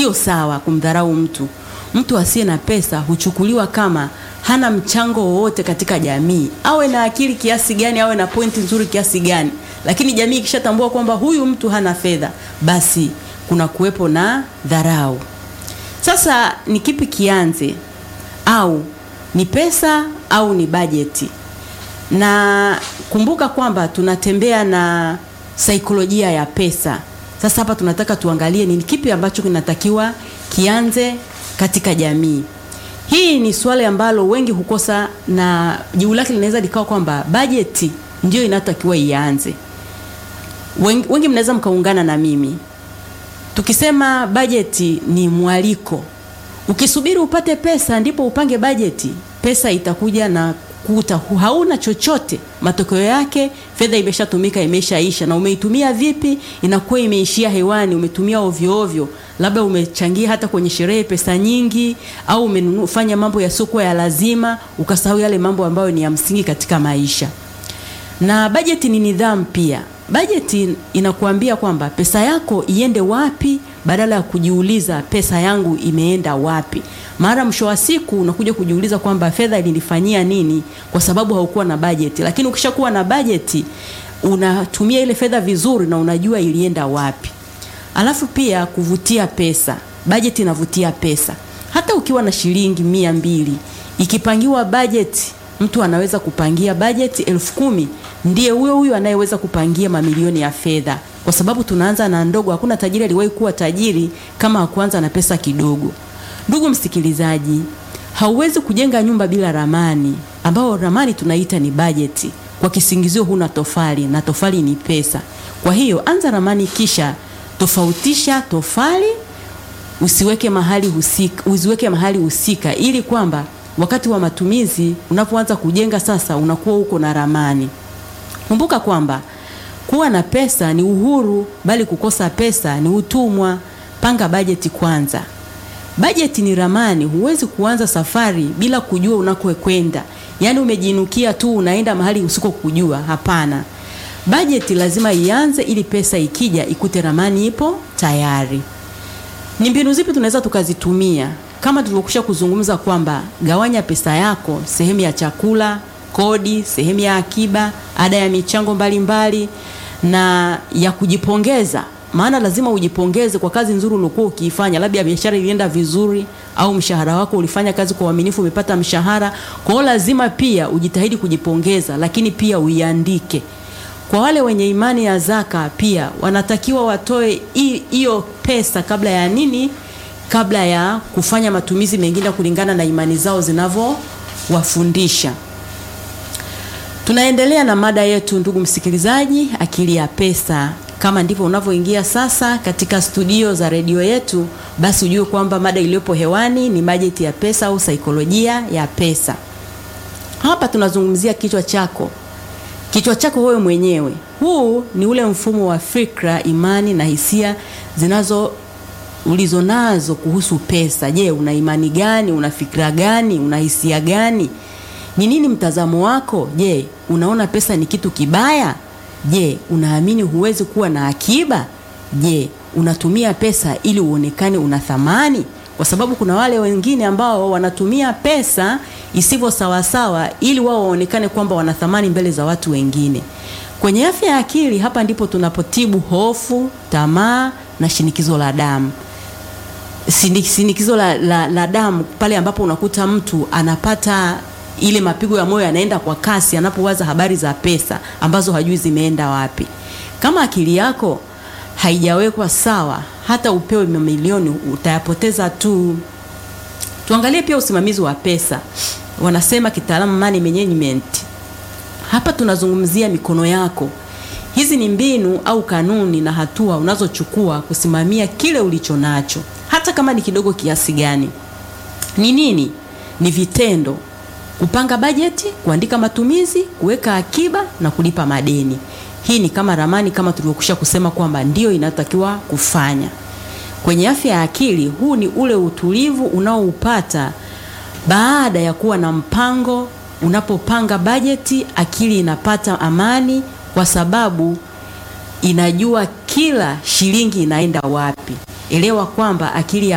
sio sawa kumdharau mtu. Mtu asiye na pesa huchukuliwa kama hana mchango wowote katika jamii, awe na akili kiasi gani, awe na pointi nzuri kiasi gani, lakini jamii ikishatambua kwamba huyu mtu hana fedha, basi kuna kuwepo na dharau. Sasa ni kipi kianze? Au ni pesa au ni bajeti? Na kumbuka kwamba tunatembea na saikolojia ya pesa. Sasa hapa tunataka tuangalie ni kipi ambacho kinatakiwa kianze katika jamii. Hii ni swali ambalo wengi hukosa, na jibu lake linaweza likawa kwamba bajeti ndio inatakiwa ianze. Wengi, wengi mnaweza mkaungana na mimi tukisema bajeti ni mwaliko. Ukisubiri upate pesa ndipo upange bajeti, pesa itakuja na kuta hauna chochote. Matokeo yake fedha imeshatumika, imeshaisha, na umeitumia vipi? Inakuwa imeishia hewani, umetumia ovyo ovyo, labda umechangia hata kwenye sherehe pesa nyingi, au umefanya mambo yasiokuwa ya lazima, ukasahau yale mambo ambayo ni ya msingi katika maisha. Na bajeti ni nidhamu pia. Bajeti inakuambia kwamba pesa yako iende wapi, badala ya kujiuliza pesa yangu imeenda wapi. Mara mwisho wa siku unakuja kujiuliza kwamba fedha ilinifanyia nini, kwa sababu haukuwa na bajeti. Lakini ukishakuwa na bajeti, unatumia ile fedha vizuri na unajua ilienda wapi. Alafu pia kuvutia pesa, bajeti inavutia pesa. Hata ukiwa na shilingi mia mbili ikipangiwa bajeti, mtu anaweza kupangia bajeti elfu kumi ndiye huyo huyo anayeweza kupangia mamilioni ya fedha, kwa sababu tunaanza na ndogo. Hakuna tajiri aliwahi kuwa tajiri kama hakuanza na pesa kidogo. Ndugu msikilizaji, hauwezi kujenga nyumba bila ramani, ambao ramani tunaita ni bajeti, kwa kisingizio huna tofali na tofali ni pesa. Kwa hiyo anza ramani, kisha tofautisha tofali, usiweke mahali husika, usiweke mahali husika, ili kwamba wakati wa matumizi unapoanza kujenga sasa, unakuwa uko na ramani. Kumbuka kwamba kuwa na pesa ni uhuru, bali kukosa pesa ni utumwa. Panga bajeti kwanza. Bajeti ni ramani. Huwezi kuanza safari bila kujua unakokwenda, yaani umejinukia tu unaenda mahali usiko kujua. Hapana, bajeti lazima ianze ili pesa ikija ikute ramani ipo tayari. Ni mbinu zipi tunaweza tukazitumia? Kama tulivyokusha kuzungumza kwamba gawanya pesa yako, sehemu ya chakula, kodi, sehemu ya akiba, ada ya michango mbalimbali mbali, na ya kujipongeza maana lazima ujipongeze kwa kazi nzuri uliokuwa ukiifanya, labda biashara ilienda vizuri, au mshahara wako ulifanya kazi kwa uaminifu, umepata mshahara. Kwa hiyo lazima pia ujitahidi kujipongeza, lakini pia uiandike. Kwa wale wenye imani ya zaka, pia wanatakiwa watoe hiyo pesa kabla ya nini? Kabla ya kufanya matumizi mengine kulingana na imani zao zinavyowafundisha. Tunaendelea na mada yetu, ndugu msikilizaji, akili ya pesa. Kama ndivyo unavyoingia sasa katika studio za redio yetu, basi ujue kwamba mada iliyopo hewani ni bajeti ya pesa au saikolojia ya pesa. Hapa tunazungumzia kichwa chako, kichwa chako wewe mwenyewe. Huu ni ule mfumo wa fikra, imani na hisia zinazo ulizonazo kuhusu pesa. Je, una imani gani? Una fikra gani? Una hisia gani? Ni nini mtazamo wako? Je, unaona pesa ni kitu kibaya? Je, unaamini huwezi kuwa na akiba? Je, unatumia pesa ili uonekane una thamani? Kwa sababu kuna wale wengine ambao wanatumia pesa isivyo sawasawa ili wao waonekane kwamba wana thamani mbele za watu wengine. Kwenye afya ya akili, hapa ndipo tunapotibu hofu, tamaa na shinikizo la damu. Shinikizo la, la, la damu pale ambapo unakuta mtu anapata ile mapigo ya moyo yanaenda kwa kasi anapowaza habari za pesa ambazo hajui zimeenda wapi. Kama akili yako haijawekwa sawa, hata upewe mamilioni utayapoteza tu. Tuangalie pia usimamizi wa pesa, wanasema kitaalamu money management. Hapa tunazungumzia mikono yako. Hizi ni mbinu au kanuni na hatua unazochukua kusimamia kile ulicho nacho, hata kama ni kidogo kiasi gani. Ni nini? Ni vitendo kupanga bajeti, kuandika matumizi, kuweka akiba na kulipa madeni. Hii ni kama ramani, kama tulivyokwisha kusema kwamba ndio inatakiwa kufanya. Kwenye afya ya akili, huu ni ule utulivu unaoupata baada ya kuwa na mpango. Unapopanga bajeti, akili inapata amani, kwa sababu inajua kila shilingi inaenda wapi. Elewa kwamba akili ya